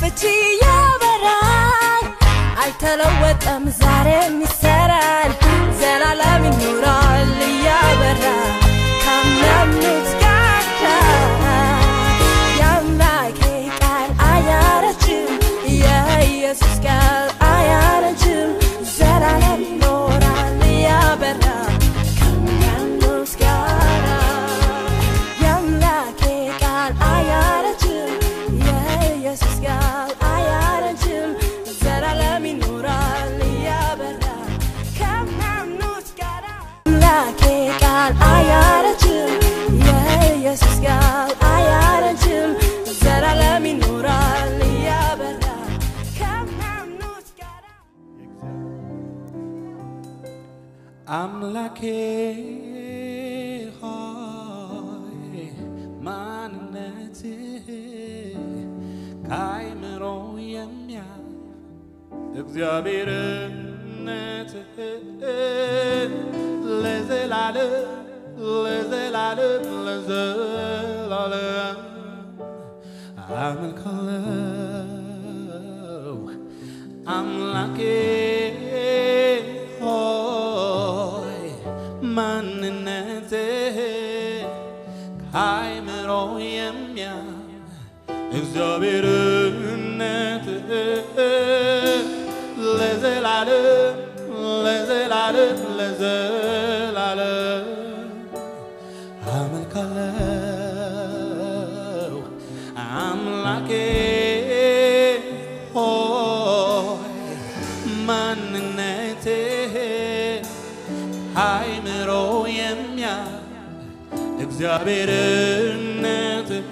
ፍቺ ያበራል አልተለወጠም ዛሬም ይሰራል ዘላለም ይኖራል እያበራ ካመኑት ጋር የአምላኬ ቃል አያረጅም የኢየሱስ ቃል አያረጅም ዘላለም ይኖራል እያበራ ከሚያምኑት ጋር የአምላኬ ቃል አያረጅም የኢየሱስ ቃል አያረጅም ዘላለም ይኖራል እያበራ ከሚያምኑት ጋር አምላኬ ቃል አያረጅም የኢየሱስ ቃል አያረጅም ዘላለም ይኖራል እያበራ ከሚያምኑት ጋር አምላኬ ሆይ ማንነትህ ከአይምሮ የሚያልፍ እግዚአብሔርነትህ ለዘላለም ለዘላለም ለዘላለም አመልካለሁ አምላኬ ሆይ ማንነትህ ከአይምሮ የሚያልፍ እግዚአብሔርነትህ ለዘላለም ለዘላለም ለዘላለም አመልካለሁ አምላኬ ሆይ ማንነትህ አይምሮ የሚያ እግዚአብሔርነትህ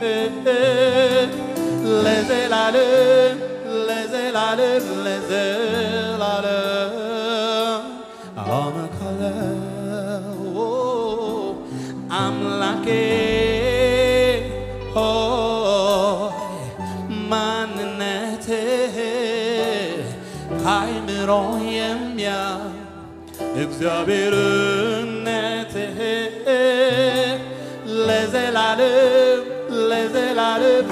ለዘላለም ለዘላለም ለዘላለም አመልካለሁ አምላኬ ሆይ ማንነትህ አይምሮ የሚያ እግዚአብሔርነትህ ለዘላለም ለዘላለም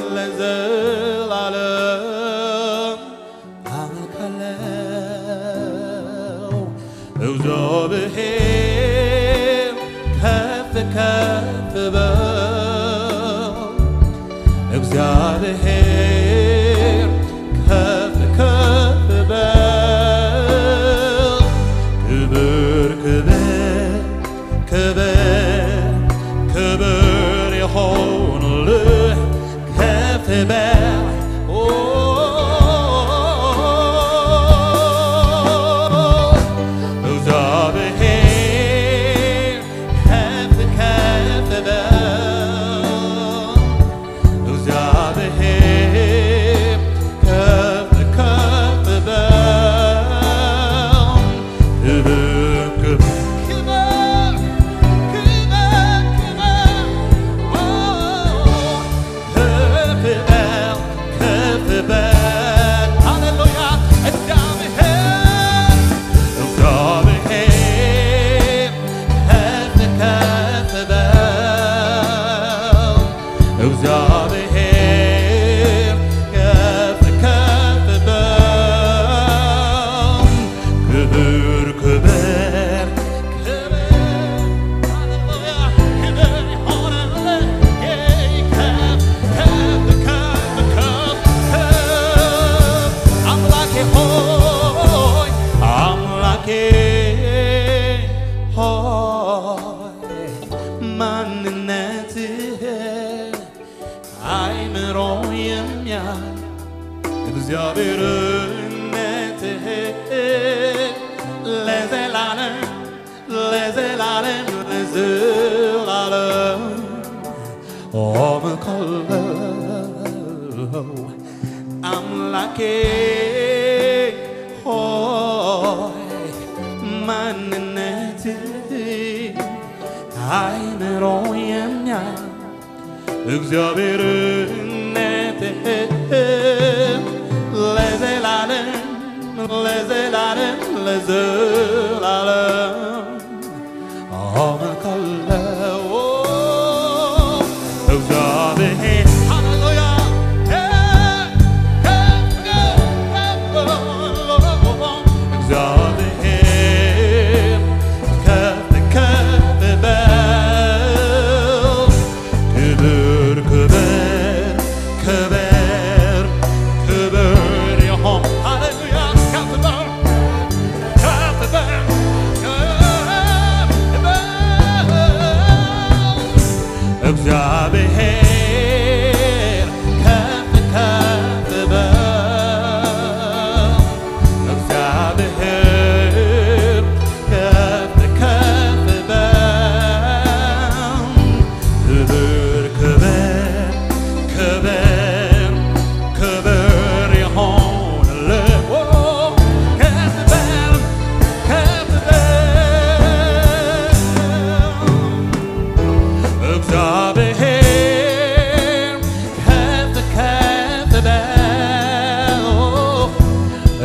ለዘላለም አመልካለሁ እግዚአብሔር ከፍ ከፍ በል እግዚአብሔር ከፍ ከፍ በል ክብር ክብር ክብር ክብር የሆንልህ ከፍ በል ኦ እግዚአብሔር ከፍ ከፍ በል እግዚአብሔር ከፍ ከፍ በል ክብር ክብር ክብር ክብር ኦ ከፍ በል ከፍ በል ሃሌሉያ እግዚአብሔር እግዚአብሔር ከፍ ከፍ በል እግዚአብሔር ከፍ ከፍ በል ክብር ክብር ክብር ሃሌሉያ ክብር ይሆንልህ ከፍ ከፍ ከፍ ከፍ ከፍ አምላኬ ሆይ አምላኬ ሆይ ማንነትህ አይምሮ የሚያል እግዚአብሔርነትህ ለዘላለም ለዘላለም ለዘላለም አመልካለሁ አምላኬ ሆይ ማንነትህ አይምሮ የሚያል እግዚአብሔርነትህ ለዘላለም ለዘላለም ለዘላለም አመልካለሁ እግዚአብሔር ሃሌሉያ ከፍ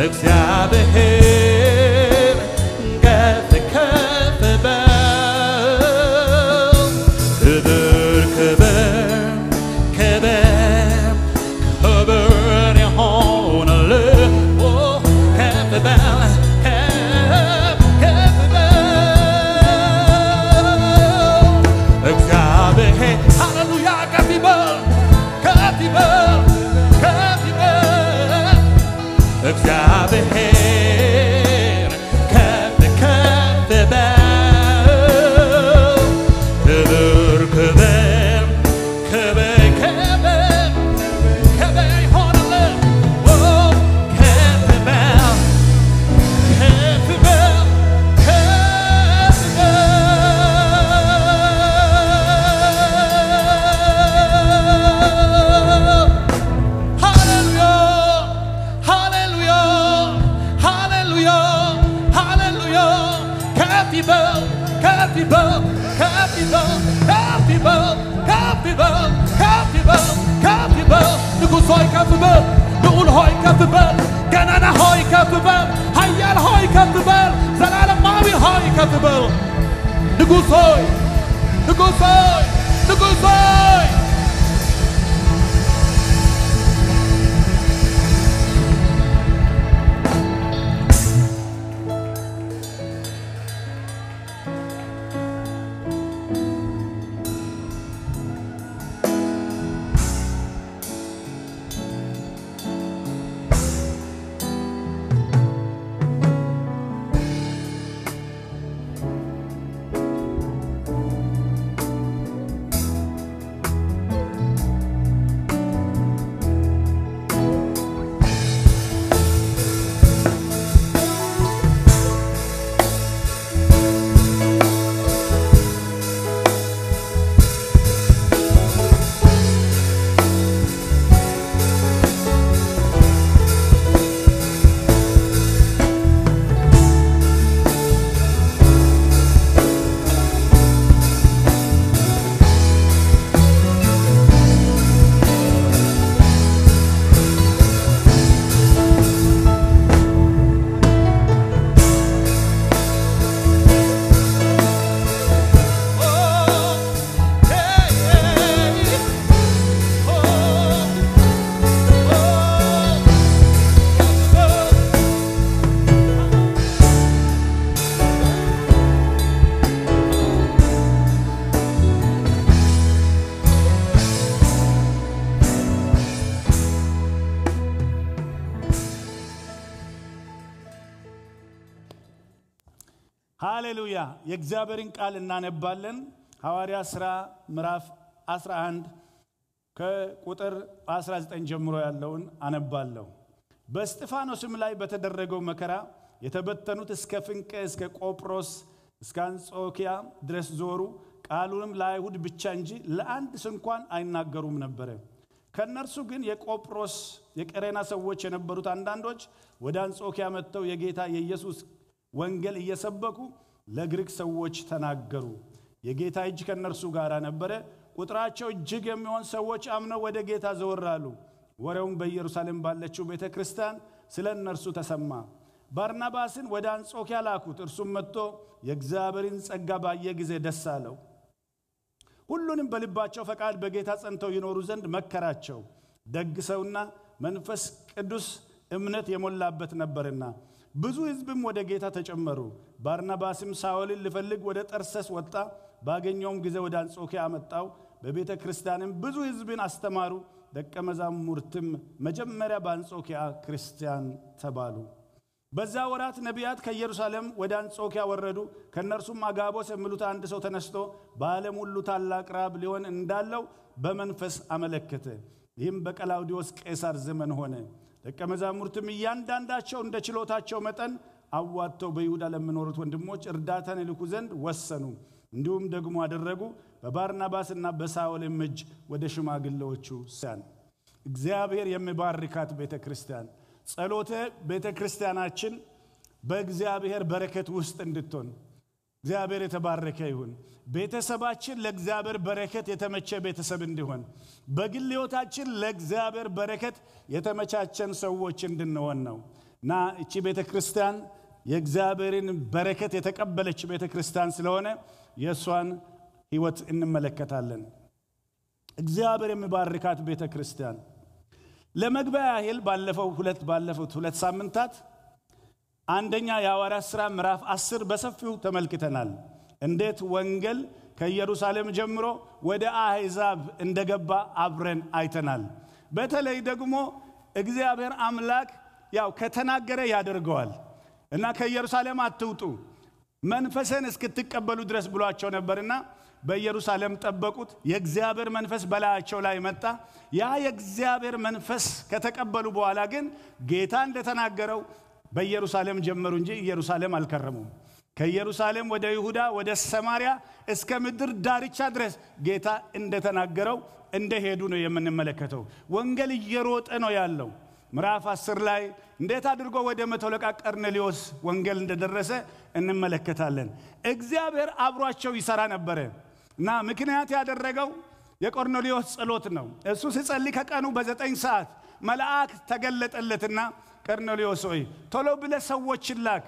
እግዚአብሔር ከፍ ከፍ በል ክብር ክብር ክብር ክብር ይሆንልህ ኦ ከፍ በል ከፍ ከፍ በል እግዚአብሔር ሃሌሉያ ከፍ ይበል ከፍ ይበል ከፍ ይበል እግዚአብሔር ከፍ ከፍ በል ክብር ክብር ክብር ክብር ክብር ይሆንልህ ኦ ከፍ በል ከፍ በል ከፍ በል ሃሌሉያ ሃሌሉያ ሃሌሉያ ሃሌሉያ ከፍ ይበል ከፍ ይበል ከፍ ይበል ከፍ ይበል ከፍ ይበል ከፍ ይበል ከፍ ይበል ንጉሥ ሆይ ከፍ በል ልዑል ሆይ ከፍ በል ገናና ሆይ ከፍ በል ኃያል ሆይ ከፍ በል ዘላለማዊ ሆይ ከፍ በል ንጉሥ ሆይ ንጉሥ ሆይ ንጉሥ ሆይ ሃሌሉያ የእግዚአብሔርን ቃል እናነባለን። ሐዋርያ ሥራ ምዕራፍ 11 ከቁጥር 19 ጀምሮ ያለውን አነባለሁ። በእስጢፋኖስም ላይ በተደረገው መከራ የተበተኑት እስከ ፍንቄ እስከ ቆጵሮስ እስከ አንጾኪያ ድረስ ዞሩ። ቃሉንም ለአይሁድ ብቻ እንጂ ለአንድ ስንኳን አይናገሩም ነበረ። ከእነርሱ ግን የቆጵሮስ የቀሬና ሰዎች የነበሩት አንዳንዶች ወደ አንጾኪያ መጥተው የጌታ የኢየሱስ ወንጌል እየሰበኩ ለግሪክ ሰዎች ተናገሩ። የጌታ እጅ ከእነርሱ ጋር ነበረ። ቁጥራቸው እጅግ የሚሆን ሰዎች አምነው ወደ ጌታ ዘወር አሉ። ወሬውም በኢየሩሳሌም ባለችው ቤተ ክርስቲያን ስለ እነርሱ ተሰማ። ባርናባስን ወደ አንጾኪያ ላኩት። እርሱም መጥቶ የእግዚአብሔርን ጸጋ ባየ ጊዜ ደስ አለው። ሁሉንም በልባቸው ፈቃድ በጌታ ጸንተው ይኖሩ ዘንድ መከራቸው። ደግ ሰውና መንፈስ ቅዱስ እምነት የሞላበት ነበርና ብዙ ሕዝብም ወደ ጌታ ተጨመሩ። ባርናባስም ሳውልን ሊፈልግ ወደ ጠርሰስ ወጣ። ባገኘውም ጊዜ ወደ አንጾኪያ አመጣው። በቤተ ክርስቲያንም ብዙ ሕዝብን አስተማሩ። ደቀ መዛሙርትም መጀመሪያ በአንጾኪያ ክርስቲያን ተባሉ። በዛ ወራት ነቢያት ከኢየሩሳሌም ወደ አንጾኪያ ወረዱ። ከእነርሱም አጋቦስ የሚሉት አንድ ሰው ተነስቶ በዓለም ሁሉ ታላቅ ራብ ሊሆን እንዳለው በመንፈስ አመለከተ። ይህም በቀላውዲዮስ ቄሳር ዘመን ሆነ። ደቀ መዛሙርትም እያንዳንዳቸው እንደ ችሎታቸው መጠን አዋጥተው በይሁዳ ለሚኖሩት ወንድሞች እርዳታን ይልኩ ዘንድ ወሰኑ። እንዲሁም ደግሞ አደረጉ። በባርናባስና በሳውልም እጅ ወደ ሽማግሌዎቹ ሲያን እግዚአብሔር የሚባርካት ቤተ ክርስቲያን ጸሎተ ቤተ ክርስቲያናችን በእግዚአብሔር በረከት ውስጥ እንድትሆን እግዚአብሔር የተባረከ ይሁን። ቤተሰባችን ለእግዚአብሔር በረከት የተመቸ ቤተሰብ እንዲሆን፣ በግል ሕይወታችን ለእግዚአብሔር በረከት የተመቻቸን ሰዎች እንድንሆን ነው። እና እቺ ቤተ ክርስቲያን የእግዚአብሔርን በረከት የተቀበለች ቤተ ክርስቲያን ስለሆነ የእሷን ህይወት እንመለከታለን። እግዚአብሔር የሚባርካት ቤተ ክርስቲያን ለመግቢያ ያህል ባለፈው ሁለት ባለፉት ሁለት ሳምንታት አንደኛ የሐዋርያት ሥራ ምዕራፍ አስር በሰፊው ተመልክተናል። እንዴት ወንጌል ከኢየሩሳሌም ጀምሮ ወደ አሕዛብ እንደገባ አብረን አይተናል። በተለይ ደግሞ እግዚአብሔር አምላክ ያው ከተናገረ ያደርገዋል እና ከኢየሩሳሌም አትውጡ መንፈስን እስክትቀበሉ ድረስ ብሏቸው ነበርና በኢየሩሳሌም ጠበቁት። የእግዚአብሔር መንፈስ በላያቸው ላይ መጣ። ያ የእግዚአብሔር መንፈስ ከተቀበሉ በኋላ ግን ጌታ እንደተናገረው በኢየሩሳሌም ጀመሩ እንጂ ኢየሩሳሌም አልከረሙም። ከኢየሩሳሌም ወደ ይሁዳ፣ ወደ ሰማርያ እስከ ምድር ዳርቻ ድረስ ጌታ እንደተናገረው እንደሄዱ ነው የምንመለከተው። ወንጌል እየሮጠ ነው ያለው። ምዕራፍ አስር ላይ እንዴት አድርጎ ወደ መቶ አለቃ ቀርኔሌዎስ ወንጌል እንደደረሰ እንመለከታለን። እግዚአብሔር አብሯቸው ይሰራ ነበረ እና ምክንያት ያደረገው የቆርኔሌዎስ ጸሎት ነው። እሱ ሲጸልይ ከቀኑ በዘጠኝ ሰዓት መልአክ ተገለጠለትና ቀርኔሌዎስ ሆይ ቶሎ ብለ ሰዎችን ላክ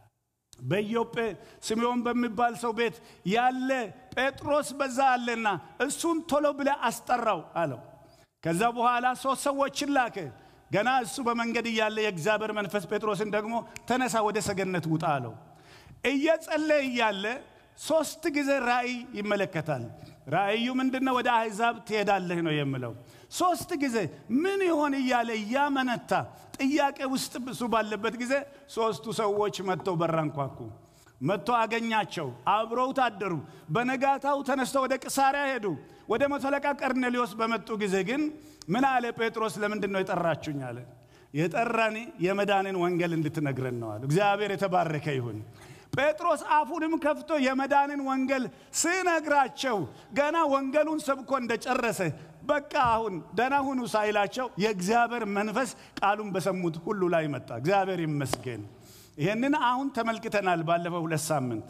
በኢዮጴ ስምዖን በሚባል ሰው ቤት ያለ ጴጥሮስ በዛ አለና እሱን ቶሎ ብለ አስጠራው አለው። ከዛ በኋላ ሶስት ሰዎችን ላከ። ገና እሱ በመንገድ እያለ የእግዚአብሔር መንፈስ ጴጥሮስን ደግሞ ተነሳ፣ ወደ ሰገነት ውጣ አለው። እየጸለየ እያለ ሶስት ጊዜ ራእይ ይመለከታል። ራእዩ ምንድነው? ወደ አሕዛብ ትሄዳለህ ነው የምለው። ሶስት ጊዜ ምን ይሆን እያለ እያመነታ ጥያቄ ውስጥ እሱ ባለበት ጊዜ ሶስቱ ሰዎች መጥተው በራንኳኩ። መጥቶ አገኛቸው፣ አብረውት አደሩ። በነጋታው ተነስተው ወደ ቅሳሪያ ሄዱ። ወደ መቶ አለቃ ቀርኔሌዎስ በመጡ ጊዜ ግን ምን አለ ጴጥሮስ? ለምንድን ነው የጠራችሁኝ አለ። የጠራኒ የመዳንን ወንጌል እንድትነግረን ነው አለ። እግዚአብሔር የተባረከ ይሁን። ጴጥሮስ አፉንም ከፍቶ የመዳንን ወንጌል ስነግራቸው ገና ወንጌሉን ሰብኮ እንደጨረሰ በቃ አሁን ደህና ሁኑ ሳይላቸው የእግዚአብሔር መንፈስ ቃሉን በሰሙት ሁሉ ላይ መጣ። እግዚአብሔር ይመስገን። ይህንን አሁን ተመልክተናል ባለፈው ሁለት ሳምንት።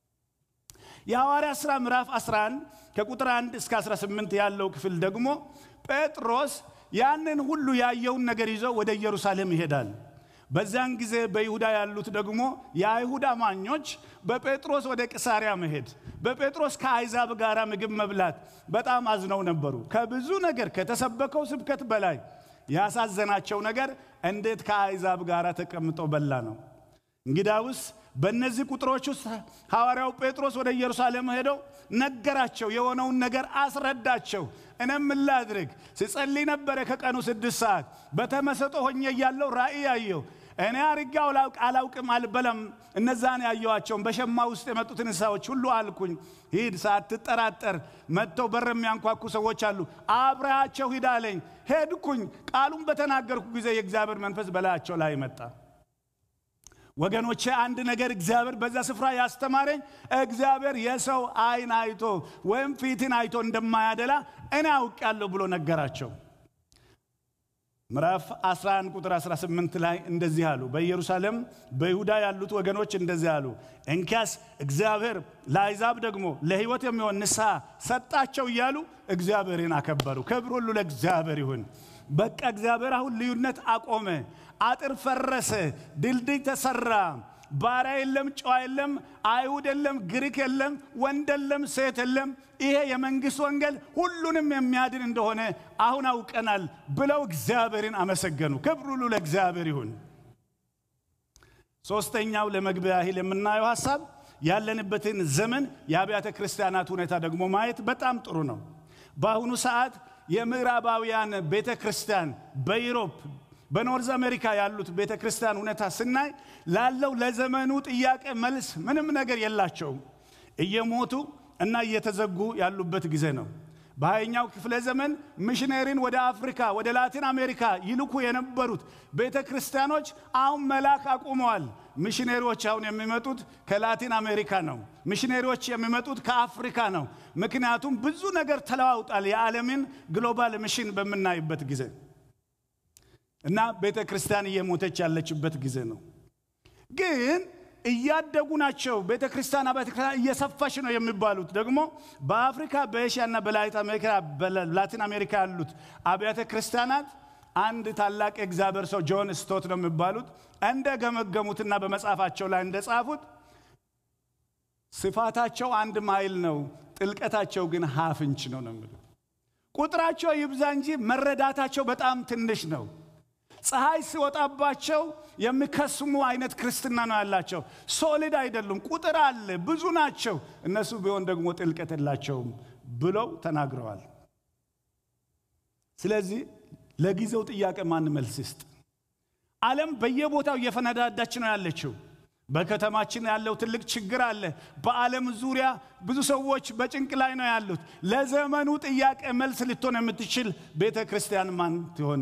የሐዋርያ ሥራ ምዕራፍ 11 ከቁጥር 1 እስከ 18 ያለው ክፍል ደግሞ ጴጥሮስ ያንን ሁሉ ያየውን ነገር ይዞ ወደ ኢየሩሳሌም ይሄዳል። በዚያን ጊዜ በይሁዳ ያሉት ደግሞ የአይሁድ አማኞች በጴጥሮስ ወደ ቅሳሪያ መሄድ በጴጥሮስ ከአይዛብ ጋር ምግብ መብላት በጣም አዝነው ነበሩ። ከብዙ ነገር ከተሰበከው ስብከት በላይ ያሳዘናቸው ነገር እንዴት ከአይዛብ ጋር ተቀምጦ በላ ነው። እንግዳውስ በእነዚህ ቁጥሮች ውስጥ ሐዋርያው ጴጥሮስ ወደ ኢየሩሳሌም ሄደው ነገራቸው፣ የሆነውን ነገር አስረዳቸው። እኔም ምን ላድርግ ስጸልይ ነበረ ከቀኑ ስድስት ሰዓት በተመሰጦ ሆኜ እያለው ራእይ ያየው እኔ አርጌ አላውቅም አልበለም። እነዛን ያየዋቸውን በሸማ ውስጥ የመጡትን እንስሳዎች ሁሉ አልኩኝ፣ ሂድ ሳትጠራጠር መጥተው በር የሚያንኳኩ ሰዎች አሉ፣ አብረሃቸው ሂድ አለኝ። ሄድኩኝ። ቃሉን በተናገርኩ ጊዜ የእግዚአብሔር መንፈስ በላያቸው ላይ መጣ። ወገኖቼ አንድ ነገር እግዚአብሔር በዛ ስፍራ ያስተማረኝ እግዚአብሔር የሰው አይን አይቶ ወይም ፊትን አይቶ እንደማያደላ እኔ አውቃለሁ ብሎ ነገራቸው። ምዕራፍ 11 ቁጥር 18 ላይ እንደዚህ አሉ። በኢየሩሳሌም በይሁዳ ያሉት ወገኖች እንደዚህ አሉ፣ እንኪያስ እግዚአብሔር ለአሕዛብ ደግሞ ለሕይወት የሚሆን ንስሐ ሰጣቸው እያሉ እግዚአብሔርን አከበሩ። ክብር ሁሉ ለእግዚአብሔር ይሁን። በቃ እግዚአብሔር አሁን ልዩነት አቆመ። አጥር ፈረሰ፣ ድልድይ ተሰራ። ባሪያ የለም፣ ጨዋ የለም፣ አይሁድ የለም፣ ግሪክ የለም፣ ወንድ የለም፣ ሴት የለም። ይሄ የመንግስት ወንጌል ሁሉንም የሚያድን እንደሆነ አሁን አውቀናል ብለው እግዚአብሔርን አመሰገኑ። ክብር ሁሉ ለእግዚአብሔር ይሁን። ሶስተኛው ለመግቢያ ያህል የምናየው ሀሳብ ያለንበትን ዘመን የአብያተ ክርስቲያናት ሁኔታ ደግሞ ማየት በጣም ጥሩ ነው። በአሁኑ ሰዓት የምዕራባውያን ቤተ ክርስቲያን በዩሮፕ በኖርዝ አሜሪካ ያሉት ቤተ ክርስቲያን ሁኔታ ስናይ ላለው ለዘመኑ ጥያቄ መልስ ምንም ነገር የላቸውም። እየሞቱ እና እየተዘጉ ያሉበት ጊዜ ነው። በሃያኛው ክፍለ ዘመን ሚሽነሪን ወደ አፍሪካ ወደ ላቲን አሜሪካ ይልኩ የነበሩት ቤተ ክርስቲያኖች አሁን መላክ አቁመዋል። ሚሽነሪዎች አሁን የሚመጡት ከላቲን አሜሪካ ነው። ሚሽነሪዎች የሚመጡት ከአፍሪካ ነው። ምክንያቱም ብዙ ነገር ተለዋውጣል። የዓለምን ግሎባል ሚሽን በምናይበት ጊዜ እና ቤተ ክርስቲያን እየሞተች ያለችበት ጊዜ ነው። ግን እያደጉ ናቸው። ቤተ ክርስቲያን አብያተ ክርስቲያን እየሰፋች ነው የሚባሉት ደግሞ በአፍሪካ በኤሽያ እና በላቲን አሜሪካ ያሉት አብያተ ክርስቲያናት አንድ ታላቅ የእግዚአብሔር ሰው ጆን ስቶት ነው የሚባሉት እንደ ገመገሙትና በመጽሐፋቸው ላይ እንደጻፉት ስፋታቸው አንድ ማይል ነው፣ ጥልቀታቸው ግን ሀፍ እንች ነው ነው የሚሉት። ቁጥራቸው ይብዛ እንጂ መረዳታቸው በጣም ትንሽ ነው። ፀሐይ ሲወጣባቸው የሚከስሙ አይነት ክርስትና ነው ያላቸው። ሶሊድ አይደሉም። ቁጥር አለ፣ ብዙ ናቸው። እነሱ ቢሆን ደግሞ ጥልቀት የላቸውም ብለው ተናግረዋል። ስለዚህ ለጊዜው ጥያቄ ማን መልስ ይስጥ? ዓለም በየቦታው እየፈነዳዳች ነው ያለችው። በከተማችን ያለው ትልቅ ችግር አለ። በዓለም ዙሪያ ብዙ ሰዎች በጭንቅ ላይ ነው ያሉት። ለዘመኑ ጥያቄ መልስ ልትሆን የምትችል ቤተ ክርስቲያን ማን ትሆን?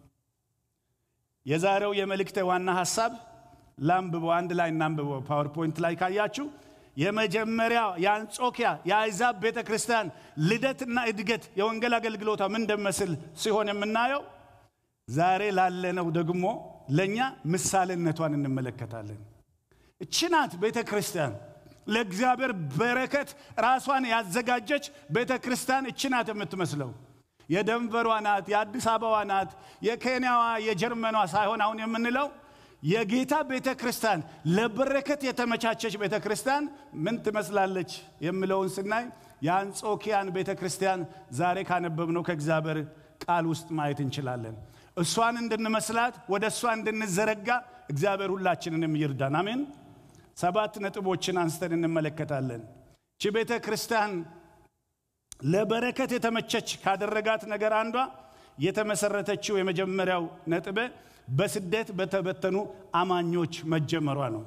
የዛሬው የመልእክቴ ዋና ሐሳብ ላንብበው፣ አንድ ላይ እናንብበው። ፓወርፖይንት ላይ ካያችሁ የመጀመሪያ የአንጾኪያ የአይዛብ ቤተ ክርስቲያን ልደትና እድገት የወንጌል አገልግሎቷ ምን እንደመስል ሲሆን የምናየው ዛሬ ላለነው ደግሞ ለእኛ ምሳሌነቷን እንመለከታለን። እቺ ናት ቤተ ክርስቲያን ለእግዚአብሔር በረከት ራሷን ያዘጋጀች ቤተ ክርስቲያን እቺ ናት የምትመስለው። የደንቨሯ ናት፣ የአዲስ አበባ ናት፣ የኬንያዋ የጀርመኗ ሳይሆን አሁን የምንለው የጌታ ቤተ ክርስቲያን ለበረከት የተመቻቸች ቤተ ክርስቲያን ምን ትመስላለች የሚለውን ስናይ የአንጾኪያን ቤተ ክርስቲያን ዛሬ ካነበብነው ከእግዚአብሔር ቃል ውስጥ ማየት እንችላለን። እሷን እንድንመስላት ወደ እሷ እንድንዘረጋ እግዚአብሔር ሁላችንንም ይርዳን። አሜን። ሰባት ነጥቦችን አንስተን እንመለከታለን። ቺ ቤተ ክርስቲያን ለበረከት የተመቸች ካደረጋት ነገር አንዷ የተመሰረተችው የመጀመሪያው ነጥብ በስደት በተበተኑ አማኞች መጀመሯ ነው።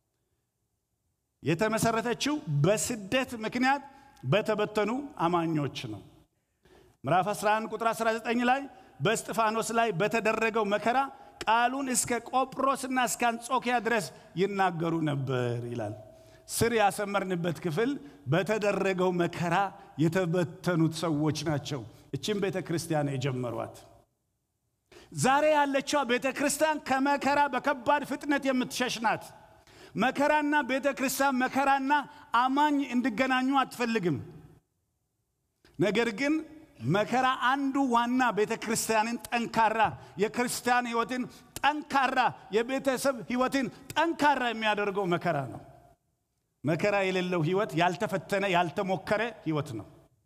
የተመሰረተችው በስደት ምክንያት በተበተኑ አማኞች ነው። ምዕራፍ 11 ቁጥር 19 ላይ በእስጢፋኖስ ላይ በተደረገው መከራ ቃሉን እስከ ቆጵሮስና እስከ አንጾኪያ ድረስ ይናገሩ ነበር ይላል። ስር ያሰመርንበት ክፍል በተደረገው መከራ የተበተኑት ሰዎች ናቸው እችን ቤተ ክርስቲያን የጀመሯት። ዛሬ ያለችው ቤተ ክርስቲያን ከመከራ በከባድ ፍጥነት የምትሸሽ ናት። መከራና ቤተ ክርስቲያን መከራና አማኝ እንዲገናኙ አትፈልግም። ነገር ግን መከራ አንዱ ዋና ቤተ ክርስቲያንን ጠንካራ የክርስቲያን ሕይወትን ጠንካራ የቤተሰብ ሕይወትን ጠንካራ የሚያደርገው መከራ ነው። መከራ የሌለው ሕይወት ያልተፈተነ ያልተሞከረ ሕይወት ነው።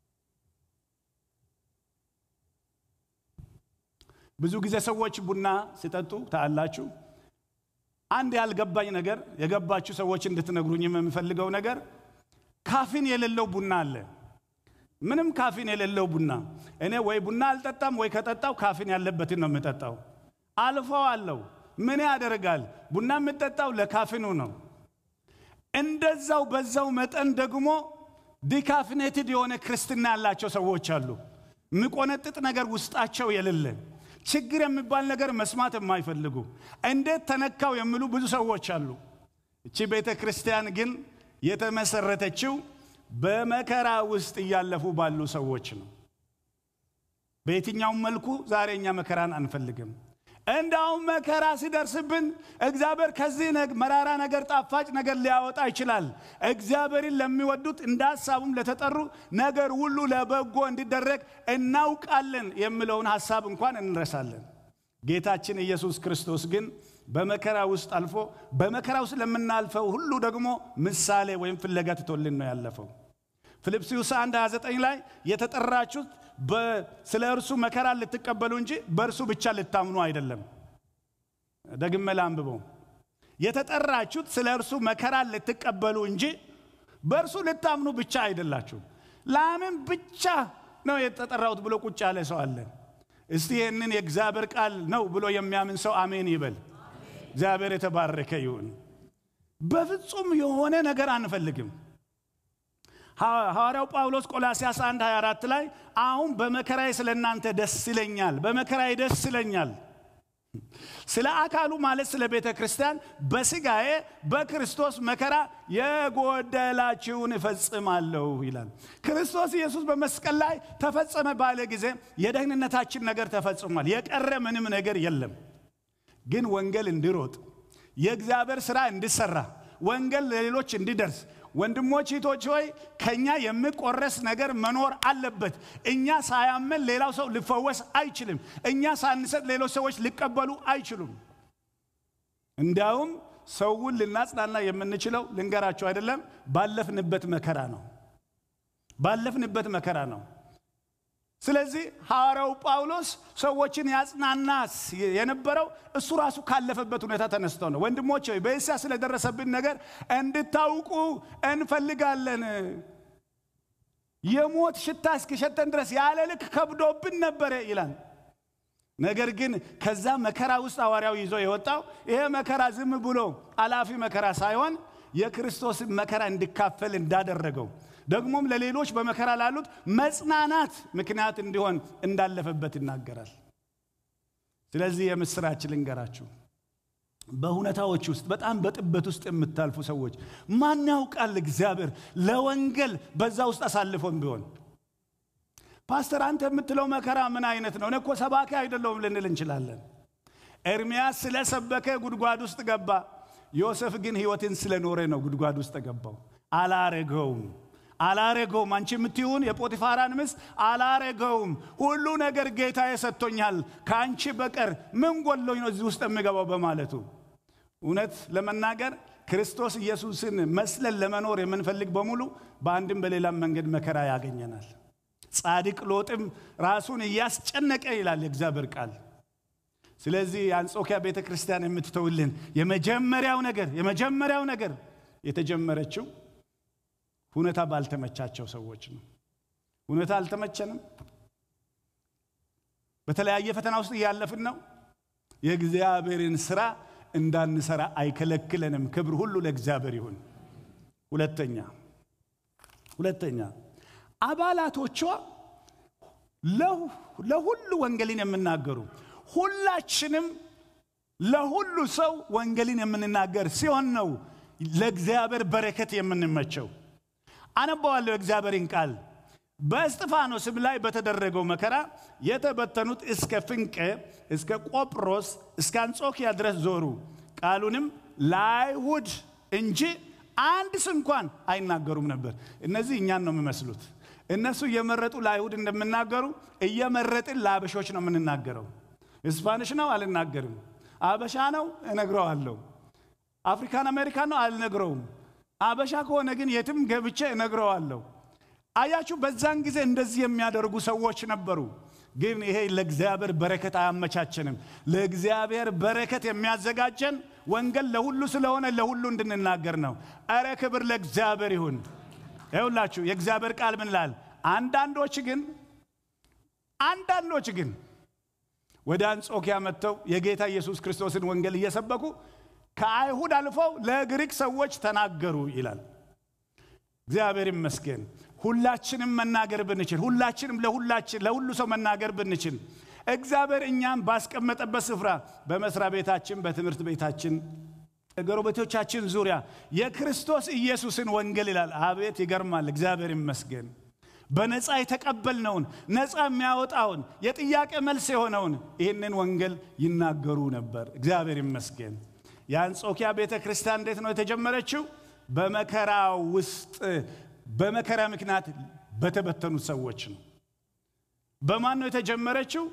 ብዙ ጊዜ ሰዎች ቡና ሲጠጡ ታያላችሁ። አንድ ያልገባኝ ነገር የገባችሁ ሰዎች እንድትነግሩኝ የምፈልገው ነገር ካፊን የሌለው ቡና አለ። ምንም ካፊን የሌለው ቡና እኔ ወይ ቡና አልጠጣም ወይ ከጠጣው ካፊን ያለበትን ነው የምጠጣው። አልፈው አለው ምን ያደርጋል? ቡና የምጠጣው ለካፊኑ ነው። እንደዛው በዛው መጠን ደግሞ ዲካፊኔትድ የሆነ ክርስትና ያላቸው ሰዎች አሉ። የሚቆነጥጥ ነገር ውስጣቸው የሌለ ችግር የሚባል ነገር መስማት የማይፈልጉ እንዴት ተነካው የሚሉ ብዙ ሰዎች አሉ። እቺ ቤተ ክርስቲያን ግን የተመሰረተችው በመከራ ውስጥ እያለፉ ባሉ ሰዎች ነው። በየትኛውም መልኩ ዛሬ እኛ መከራን አንፈልግም። እንዳውም መከራ ሲደርስብን እግዚአብሔር ከዚህ መራራ ነገር ጣፋጭ ነገር ሊያወጣ ይችላል። እግዚአብሔርን ለሚወዱት እንደ ሀሳቡም ለተጠሩ ነገር ሁሉ ለበጎ እንዲደረግ እናውቃለን የሚለውን ሀሳብ እንኳን እንረሳለን። ጌታችን ኢየሱስ ክርስቶስ ግን በመከራ ውስጥ አልፎ በመከራ ውስጥ ለምናልፈው ሁሉ ደግሞ ምሳሌ ወይም ፍለጋ ትቶልን ነው ያለፈው። ፊልጵስዩስ 1 29 ላይ የተጠራችሁት ስለ እርሱ መከራ ልትቀበሉ እንጂ በእርሱ ብቻ ልታምኑ አይደለም። ደግሜ ላንብበው። የተጠራችሁት ስለ እርሱ መከራ ልትቀበሉ እንጂ በእርሱ ልታምኑ ብቻ አይደላችሁም። ለምን ብቻ ነው የተጠራሁት ብሎ ቁጭ ያለ ሰው አለ? እስቲ ይህንን የእግዚአብሔር ቃል ነው ብሎ የሚያምን ሰው አሜን ይበል። እግዚአብሔር የተባረከ ይሁን። በፍጹም የሆነ ነገር አንፈልግም። ሐዋርያው ጳውሎስ ቆላሲያስ 1 24 ላይ አሁን በመከራዬ ስለ እናንተ ደስ ይለኛል፣ በመከራዬ ደስ ይለኛል። ስለ አካሉ ማለት ስለ ቤተ ክርስቲያን በስጋዬ በክርስቶስ መከራ የጎደላችሁን እፈጽማለሁ ይላል። ክርስቶስ ኢየሱስ በመስቀል ላይ ተፈጸመ ባለ ጊዜ የደህንነታችን ነገር ተፈጽሟል። የቀረ ምንም ነገር የለም። ግን ወንጌል እንዲሮጥ የእግዚአብሔር ሥራ እንዲሰራ ወንጌል ለሌሎች እንዲደርስ ወንድሞች እህቶች ሆይ ከኛ የሚቆረስ ነገር መኖር አለበት። እኛ ሳያመን ሌላው ሰው ሊፈወስ አይችልም። እኛ ሳንሰጥ ሌሎች ሰዎች ሊቀበሉ አይችሉም። እንዲያውም ሰውን ልናጽናና የምንችለው ልንገራቸው አይደለም፣ ባለፍንበት መከራ ነው። ባለፍንበት መከራ ነው። ስለዚህ ሐዋርያው ጳውሎስ ሰዎችን ያጽናናስ የነበረው እሱ ራሱ ካለፈበት ሁኔታ ተነስተው ነው። ወንድሞች ሆይ በእስያ ስለደረሰብን ነገር እንድታውቁ እንፈልጋለን። የሞት ሽታ እስኪሸተን ድረስ ያለ ልክ ከብዶብን ነበረ ይላል። ነገር ግን ከዛ መከራ ውስጥ ሐዋርያው ይዞ የወጣው ይሄ መከራ ዝም ብሎ አላፊ መከራ ሳይሆን የክርስቶስን መከራ እንዲካፈል እንዳደረገው ደግሞም ለሌሎች በመከራ ላሉት መጽናናት ምክንያት እንዲሆን እንዳለፈበት ይናገራል። ስለዚህ የምስራች ልንገራችሁ፣ በሁኔታዎች ውስጥ በጣም በጥበት ውስጥ የምታልፉ ሰዎች ማን ያውቃል እግዚአብሔር ለወንጌል በዛ ውስጥ አሳልፎን ቢሆን ፓስተር አንተ የምትለው መከራ ምን አይነት ነው? እኔ እኮ ሰባኪ አይደለሁም ልንል እንችላለን። ኤርምያስ ስለሰበከ ጉድጓድ ውስጥ ገባ። ዮሴፍ ግን ሕይወትን ስለኖረ ነው ጉድጓድ ውስጥ ገባው። አላረገውም አላረገውም። አንቺ የምትይውን የጶጢፋራን ሚስት አላረገውም። ሁሉ ነገር ጌታዬ ሰጥቶኛል፣ ከአንቺ በቀር ምን ጎሎኝ ነው እዚህ ውስጥ የሚገባው በማለቱ እውነት ለመናገር ክርስቶስ ኢየሱስን መስለን ለመኖር የምንፈልግ በሙሉ በአንድም በሌላም መንገድ መከራ ያገኘናል። ጻድቅ ሎጥም ራሱን እያስጨነቀ ይላል የእግዚአብሔር ቃል። ስለዚህ የአንጾኪያ ቤተ ክርስቲያን የምትተውልን የመጀመሪያው ነገር የመጀመሪያው ነገር የተጀመረችው ሁኔታ ባልተመቻቸው ሰዎች ነው። ሁኔታ አልተመቸንም። በተለያየ ፈተና ውስጥ እያለፍን ነው። የእግዚአብሔርን ስራ እንዳንሰራ አይከለክለንም። ክብር ሁሉ ለእግዚአብሔር ይሁን። ሁለተኛ ሁለተኛ አባላቶቿ ለሁሉ ወንጌልን የምናገሩ ሁላችንም ለሁሉ ሰው ወንጌልን የምንናገር ሲሆን ነው ለእግዚአብሔር በረከት የምንመቸው። አነባዋለሁ የእግዚአብሔርን ቃል። በእስጢፋኖስም ላይ በተደረገው መከራ የተበተኑት እስከ ፍንቄ፣ እስከ ቆጵሮስ፣ እስከ አንጾኪያ ድረስ ዞሩ። ቃሉንም ለአይሁድ እንጂ አንድስ እንኳን አይናገሩም ነበር። እነዚህ እኛን ነው የሚመስሉት። እነሱ እየመረጡ ለአይሁድ እንደምናገሩ እየመረጥን ለአበሾች ነው የምንናገረው። ስፓኒሽ ነው አልናገርም። አበሻ ነው እነግረዋለሁ። አፍሪካን አሜሪካን ነው አልነግረውም። አበሻ ከሆነ ግን የትም ገብቼ እነግረዋለሁ። አያችሁ፣ በዛን ጊዜ እንደዚህ የሚያደርጉ ሰዎች ነበሩ። ግን ይሄ ለእግዚአብሔር በረከት አያመቻችንም። ለእግዚአብሔር በረከት የሚያዘጋጀን ወንጌል ለሁሉ ስለሆነ ለሁሉ እንድንናገር ነው። እረ ክብር ለእግዚአብሔር ይሁን። ይሁላችሁ የእግዚአብሔር ቃል ምን ላል? አንዳንዶች ግን አንዳንዶች ግን ወደ አንጾኪያ መጥተው የጌታ ኢየሱስ ክርስቶስን ወንጌል እየሰበኩ ከአይሁድ አልፈው ለግሪክ ሰዎች ተናገሩ ይላል። እግዚአብሔር ይመስገን። ሁላችንም መናገር ብንችል፣ ሁላችንም ለሁላችን ለሁሉ ሰው መናገር ብንችል፣ እግዚአብሔር እኛም ባስቀመጠበት ስፍራ በመስሪያ ቤታችን፣ በትምህርት ቤታችን፣ ጎረቤቶቻችን ዙሪያ የክርስቶስ ኢየሱስን ወንጌል ይላል። አቤት ይገርማል። እግዚአብሔር ይመስገን። በነፃ የተቀበልነውን ነፃ የሚያወጣውን የጥያቄ መልስ የሆነውን ይህንን ወንጌል ይናገሩ ነበር። እግዚአብሔር ይመስገን። የአንጾኪያ ቤተ ክርስቲያን እንዴት ነው የተጀመረችው? በመከራ ውስጥ በመከራ ምክንያት በተበተኑት ሰዎች ነው። በማን ነው የተጀመረችው?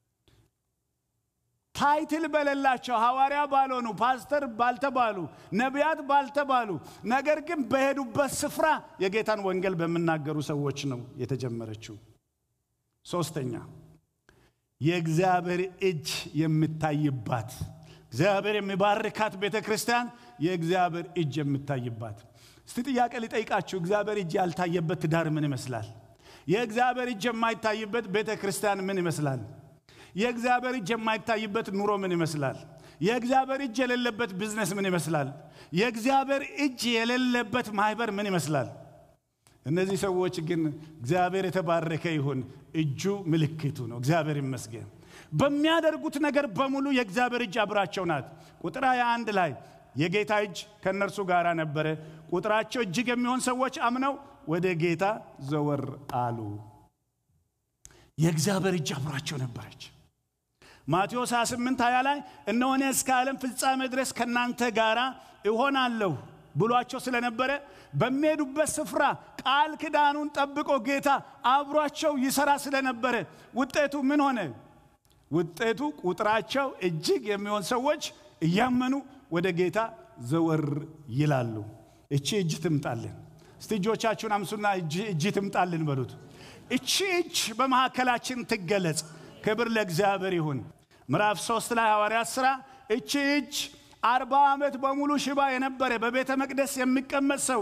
ታይትል በሌላቸው ሐዋርያ ባልሆኑ ፓስተር ባልተባሉ ነቢያት ባልተባሉ ነገር ግን በሄዱበት ስፍራ የጌታን ወንጌል በሚናገሩ ሰዎች ነው የተጀመረችው። ሶስተኛ የእግዚአብሔር እጅ የሚታይባት እግዚአብሔር የሚባርካት ቤተ ክርስቲያን የእግዚአብሔር እጅ የሚታይባት። እስቲ ጥያቄ ሊጠይቃችሁ፣ እግዚአብሔር እጅ ያልታየበት ትዳር ምን ይመስላል? የእግዚአብሔር እጅ የማይታይበት ቤተ ክርስቲያን ምን ይመስላል? የእግዚአብሔር እጅ የማይታይበት ኑሮ ምን ይመስላል? የእግዚአብሔር እጅ የሌለበት ቢዝነስ ምን ይመስላል? የእግዚአብሔር እጅ የሌለበት ማህበር ምን ይመስላል? እነዚህ ሰዎች ግን እግዚአብሔር የተባረከ ይሁን፣ እጁ ምልክቱ ነው። እግዚአብሔር ይመስገን። በሚያደርጉት ነገር በሙሉ የእግዚአብሔር እጅ አብራቸው ናት። ቁጥር 21 ላይ የጌታ እጅ ከእነርሱ ጋር ነበረ፣ ቁጥራቸው እጅግ የሚሆን ሰዎች አምነው ወደ ጌታ ዘወር አሉ። የእግዚአብሔር እጅ አብራቸው ነበረች። ማቴዎስ 28 20 ላይ እነሆ እኔ እስከ ዓለም ፍጻሜ ድረስ ከእናንተ ጋር እሆናለሁ ብሏቸው ስለነበረ በሚሄዱበት ስፍራ ቃል ኪዳኑን ጠብቆ ጌታ አብሯቸው ይሰራ ስለነበረ ውጤቱ ምን ሆነ? ውጤቱ ቁጥራቸው እጅግ የሚሆን ሰዎች እያመኑ ወደ ጌታ ዘወር ይላሉ። እቺ እጅ ትምጣልን። እስቲ እጆቻችሁን አምሱና እጅ ትምጣልን በሉት። እቺ እጅ በመካከላችን ትገለጽ። ክብር ለእግዚአብሔር ይሁን። ምዕራፍ ሶስት ላይ ሐዋርያት ሥራ እቺ እጅ አርባ ዓመት በሙሉ ሽባ የነበረ በቤተ መቅደስ የሚቀመጥ ሰው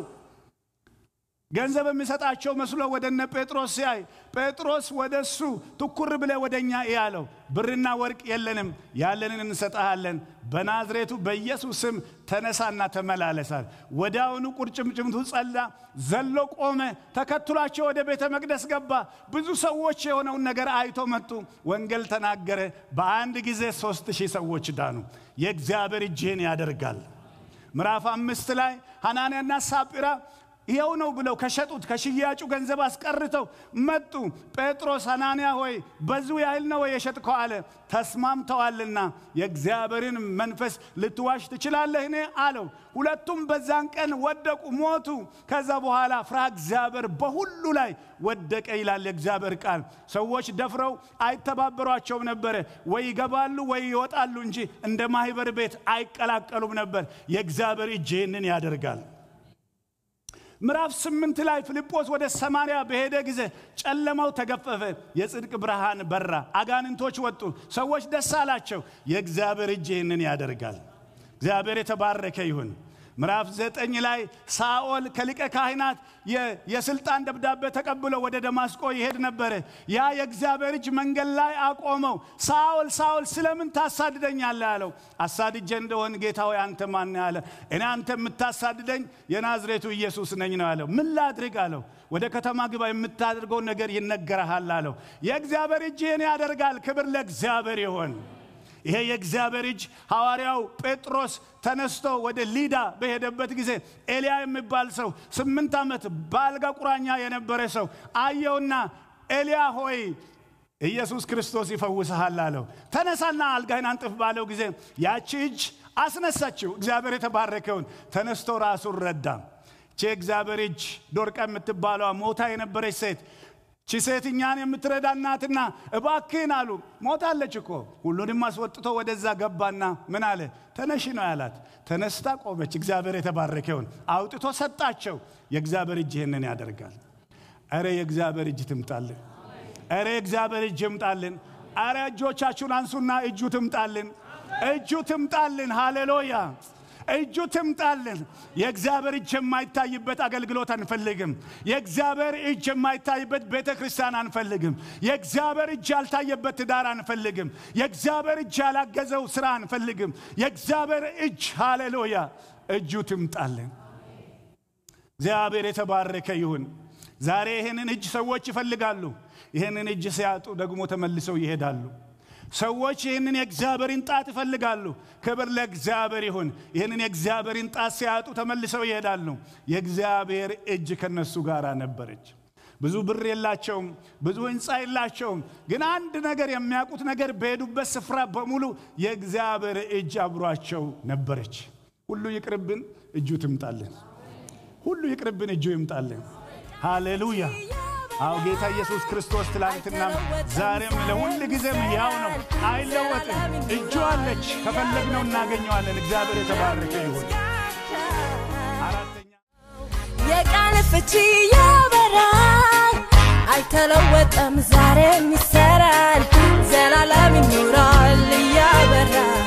ገንዘብ የሚሰጣቸው መስሎ ወደ እነ ጴጥሮስ ሲያይ ጴጥሮስ ወደ እሱ ትኩር ብለ ወደ እኛ ያለው ብርና ወርቅ የለንም፣ ያለንን እንሰጠሃለን። በናዝሬቱ በኢየሱስ ስም ተነሳና ተመላለሳል። ወዲያውኑ ቁርጭምጭምቱ ጸላ፣ ዘሎ ቆመ፣ ተከትሏቸው ወደ ቤተ መቅደስ ገባ። ብዙ ሰዎች የሆነውን ነገር አይቶ መጡ። ወንጌል ተናገረ። በአንድ ጊዜ ሶስት ሺህ ሰዎች ዳኑ። የእግዚአብሔር እጅህን ያደርጋል። ምዕራፍ አምስት ላይ ሐናንያና ሳጲራ ይኸው ነው ብለው ከሸጡት ከሽያጩ ገንዘብ አስቀርተው መጡ። ጴጥሮስ ሐናንያ ሆይ በዙ ያህል ነው የሸጥከው አለ። ተስማምተዋልና የእግዚአብሔርን መንፈስ ልትዋሽ ትችላለህን አለው። ሁለቱም በዛን ቀን ወደቁ፣ ሞቱ። ከዛ በኋላ ፍርሃ እግዚአብሔር በሁሉ ላይ ወደቀ ይላል የእግዚአብሔር ቃል። ሰዎች ደፍረው አይተባበሯቸውም ነበረ። ወይ ይገባሉ ወይ ይወጣሉ እንጂ እንደ ማህበር ቤት አይቀላቀሉም ነበር። የእግዚአብሔር እጅ ይህንን ያደርጋል። ምዕራፍ ስምንት ላይ ፊልጶስ ወደ ሰማርያ በሄደ ጊዜ ጨለማው ተገፈፈ፣ የጽድቅ ብርሃን በራ፣ አጋንንቶች ወጡ፣ ሰዎች ደስ አላቸው። የእግዚአብሔር እጅ ይህንን ያደርጋል። እግዚአብሔር የተባረከ ይሁን። ምዕራፍ ዘጠኝ ላይ ሳኦል ከሊቀ ካህናት የስልጣን ደብዳቤ ተቀብሎ ወደ ደማስቆ ይሄድ ነበረ። ያ የእግዚአብሔር እጅ መንገድ ላይ አቆመው። ሳኦል ሳኦል ስለምን ታሳድደኛለህ አለው። አሳድጄ እንደሆን ጌታ ሆይ አንተ ማን አለ። እኔ አንተ የምታሳድደኝ የናዝሬቱ ኢየሱስ ነኝ ነው አለው። ምን ላድርግ አለው። ወደ ከተማ ግባ፣ የምታደርገው ነገር ይነገረሃል አለው። የእግዚአብሔር እጅ ይህን ያደርጋል። ክብር ለእግዚአብሔር ይሆን። ይሄ የእግዚአብሔር እጅ ሐዋርያው ጴጥሮስ ተነስቶ ወደ ሊዳ በሄደበት ጊዜ ኤልያ የሚባል ሰው ስምንት ዓመት በአልጋ ቁራኛ የነበረ ሰው አየውና ኤልያ ሆይ ኢየሱስ ክርስቶስ ይፈውስሃል አለው። ተነሳና አልጋህን አንጥፍ ባለው ጊዜ ያቺ እጅ አስነሳችው። እግዚአብሔር የተባረከውን ተነስቶ ራሱን ረዳ። ቼ እግዚአብሔር እጅ ዶርቃ የምትባለዋ ሞታ የነበረች ሴት ቺ ሴት እኛን የምትረዳ እናትና እባክህን አሉ። ሞታለች እኮ። ሁሉንም አስወጥቶ ወደዛ ገባና ምን አለ? ተነሺ ነው ያላት። ተነስታ ቆመች። እግዚአብሔር የተባረከ ይሁን። አውጥቶ ሰጣቸው። የእግዚአብሔር እጅ ይህንን ያደርጋል። እረ የእግዚአብሔር እጅ ትምጣልን። እረ የእግዚአብሔር እጅ ይምጣልን። እረ እጆቻችሁን አንሱና እጁ ትምጣልን። እጁ ትምጣልን። ሃሌሉያ እጁ ትምጣልን። የእግዚአብሔር እጅ የማይታይበት አገልግሎት አንፈልግም። የእግዚአብሔር እጅ የማይታይበት ቤተ ክርስቲያን አንፈልግም። የእግዚአብሔር እጅ ያልታየበት ትዳር አንፈልግም። የእግዚአብሔር እጅ ያላገዘው ስራ አንፈልግም። የእግዚአብሔር እጅ ሃሌሉያ እጁ ትምጣልን። እግዚአብሔር የተባረከ ይሁን። ዛሬ ይህንን እጅ ሰዎች ይፈልጋሉ። ይህንን እጅ ሲያጡ ደግሞ ተመልሰው ይሄዳሉ። ሰዎች ይህንን የእግዚአብሔርን ጣት ይፈልጋሉ። ክብር ለእግዚአብሔር ይሁን። ይህንን የእግዚአብሔርን ጣት ሲያጡ ተመልሰው ይሄዳሉ። የእግዚአብሔር እጅ ከነሱ ጋር ነበረች። ብዙ ብር የላቸውም፣ ብዙ ህንፃ የላቸውም። ግን አንድ ነገር የሚያውቁት ነገር በሄዱበት ስፍራ በሙሉ የእግዚአብሔር እጅ አብሯቸው ነበረች። ሁሉ ይቅርብን፣ እጁ ትምጣልን። ሁሉ ይቅርብን፣ እጁ ይምጣልን። ሃሌሉያ። አዎ ጌታ ኢየሱስ ክርስቶስ ትላንትና ዛሬም ለሁል ጊዜም ያው ነው፣ አይለወጥም። እጁ አለች፣ ከፈለግነው እናገኘዋለን። እግዚአብሔር የተባረከ ይሁን። አራተኛ የቃል ፍቺ ያበራል፣ አይተለወጠም፣ ዛሬም ይሰራል፣ ዘላለም ይኖራል እያበራ